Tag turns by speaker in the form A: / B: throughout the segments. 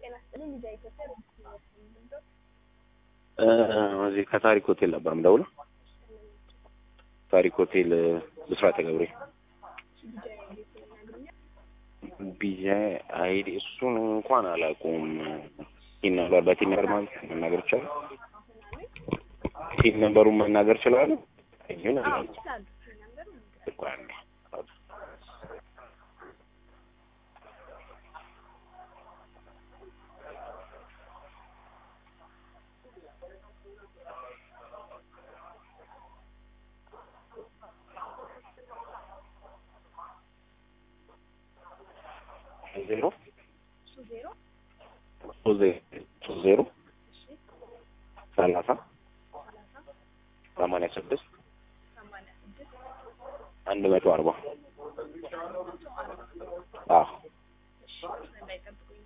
A: ጤና ይስጥልኝ ልጅ ኢትዮጵያ
B: እዚህ ከታሪክ ሆቴል ነበር የምደውለው። ታሪክ ሆቴል ብስራተ ገብሬ ቢዛ አይዲ እሱን እንኳን አላውቀውም። ቲን ነበር በቲን ነበር ማለት መናገር ይቻላል። ቲን ነበሩን መናገር ይችላሉ። ይሁን አላውቅም።
A: ይችላሉ ነበር
B: እኮ አንዴ ዜሮ
A: እሱ ዜሮ
B: ሶስት ዜ- ሶስት ዜሮ
A: እሺ
B: ሰላሳ
A: ሰላሳ
B: ሰማንያ ስድስት
A: ሰማንያ ስድስት
B: አንድ መቶ አርባ አዎ
A: እሺ እንዳይጠብቁኝ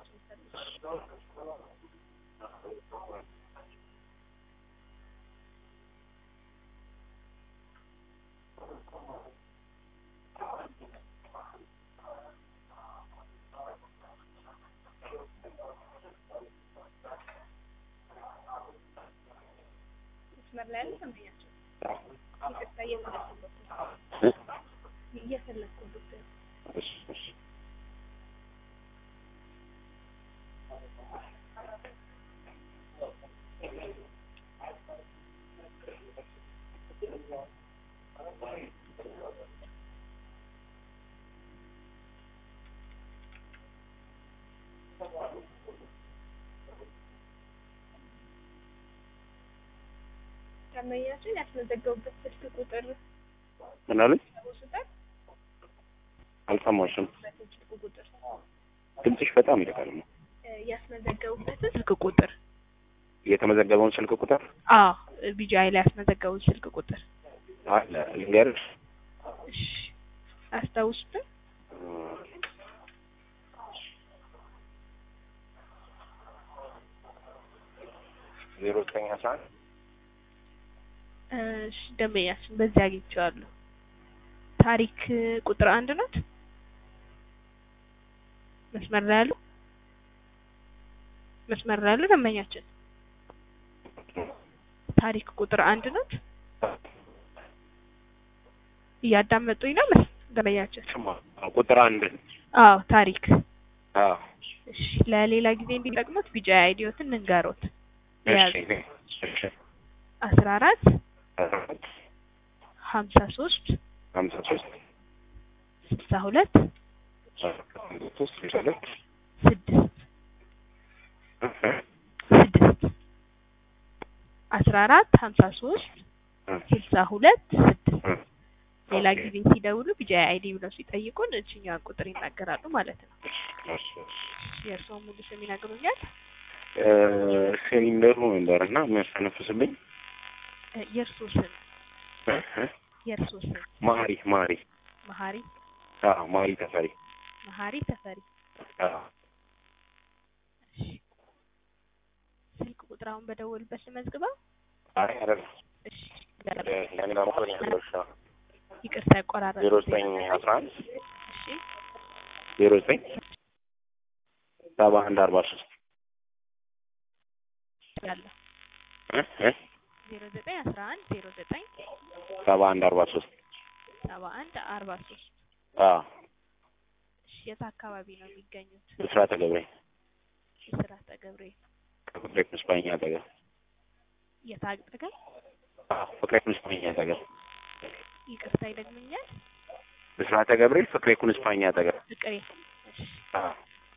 A: መስመር ላይ ያለ ሰማኛቸው ይቅርታ እየፈለኩበት
B: እ?
A: እየፈለኩበት
B: እሺ እሺ
A: ደንበኛችን ያስመዘገቡበት ስልክ ቁጥር
B: ምን አሉኝ?
A: ውስጠት
B: አልሰማሽም።
A: ስልክ ቁጥር
B: ድምፅሽ በጣም ይልቃል።
A: እ ያስመዘገቡበትን ስልክ ቁጥር
B: የተመዘገበውን ስልክ ቁጥር
A: አዎ ቢጂአይ ላይ ያስመዘገቡት ስልክ ቁጥር
B: አለ ልንገርሽ።
A: እሺ አስታውሱትን
B: ዜሮ ዘጠኝ አስራ አንድ
A: እሺ ደንበኛችን በዚህ አግኝቼዋለሁ ታሪክ ቁጥር አንድ ናት መስመር ላይ ያሉ መስመር ላይ ያሉ ደንበኛችን ታሪክ ቁጥር አንድ ናት እያዳመጡኝ ነው መስ ደንበኛችን
B: ስማ ቁጥር አንድ
A: አዎ ታሪክ
B: አዎ
A: እሺ ለሌላ ጊዜ እንዲጠቅሙት ቢጂአይ አይዲዮትን እንንገሮት
B: እሺ እሺ
A: አስራ አራት
B: አስራ አራት
A: ሀምሳ ሶስት
B: ሀምሳ ሶስት
A: ስልሳ ሁለት
B: ሶስት ስልሳ ሁለት
A: ስድስት ስድስት አስራ አራት ሀምሳ ሶስት ስልሳ ሁለት ስድስት ሌላ ጊዜ ሲደውሉ ቢጂአይ አይዲ ብለው ሲጠይቁን እችኛዋን ቁጥር ይናገራሉ ማለት ነው። የእርስዎ ሙሉ ስም ይነግሩኛል?
B: ሲሊንደሩ ነበር እና የሚያስተነፍስብኝ
A: እ የእርስዎ ስም የእርስዎ ስም
B: ማሪ ማሪ
A: መሀሪ
B: አዎ ማሪ ተፈሪ
A: መሀሪ ተፈሪ።
B: አዎ
A: እሺ ስልክ ቁጥር አሁን በደወሉበት ልመዝግበው?
B: አይ አይደለም
A: እሺ
B: ያኔ ለማለት ያለሽ
A: ይቅርታ ያቆራረጥ
B: ዜሮ ዘጠኝ አስራ አንድ
A: እሺ
B: ዜሮ ዘጠኝ ሰባ አንድ አርባ ሶስት
A: ያለው ዜሮ ዘጠኝ አስራ አንድ ዜሮ ዘጠኝ
B: ሰባ አንድ አርባ ሶስት
A: ሰባ አንድ አርባ ሶስት
B: አዎ
A: እሺ የት አካባቢ ነው የሚገኙት?
B: ብስራተ ገብሬ
A: ብስራተ ገብርኤል
B: ከፍቅሬ ምስባኛ አጠገብ
A: የት አጠገብ?
B: አዎ ፍቅሬ ምስባኛ አጠገብ
A: ይቅርታ ይደግሙኛል?
B: ብስራተ ገብርኤል ፍቅሬ ኩንስፓኛ አጠገብ
A: ፍቅሬ እሺ
B: አዎ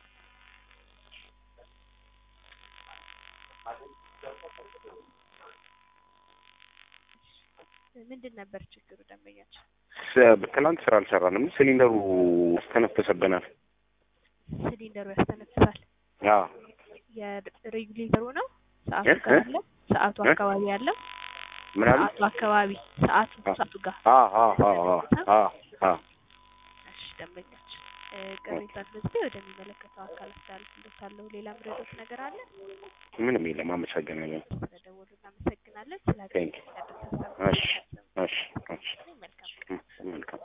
A: ምንድን ነበር ችግሩ ደንበኛችን?
B: ስ- ትናንት ስራ አልሰራንም። ሲሊንደሩ ያስተነፍስብናል።
A: ሲሊንደሩ ያስተነፍሳል።
B: አዎ
A: የሬጉሌተሩ ነው ሰዓቱ
B: እ?
A: ጋር
B: እ?
A: አለ ሰዓቱ
B: እ?
A: አካባቢ ያለው
B: ምን አሉ?
A: ሰዓቱ አካባቢ ሰዓቱ
B: አ-
A: ሰዓቱ ጋር
B: አዎ አዎ አዎ አዎ አዎ አዎ
A: እሺ ደንበኛችን እ፣ ቅሬታ መዝገብ ወደሚመለከተው አካል አስተላልፍልዎታለሁ። ሌላ ምረዶት ነገር አለ?
B: ምንም የለም። አመሰግናለሁ።
A: ስለደወሉ እናመሰግናለን። ስለ
B: ቴንክ
A: ያደረሰ
B: እሺ እሺ እሺ
A: መልካም
B: መልካም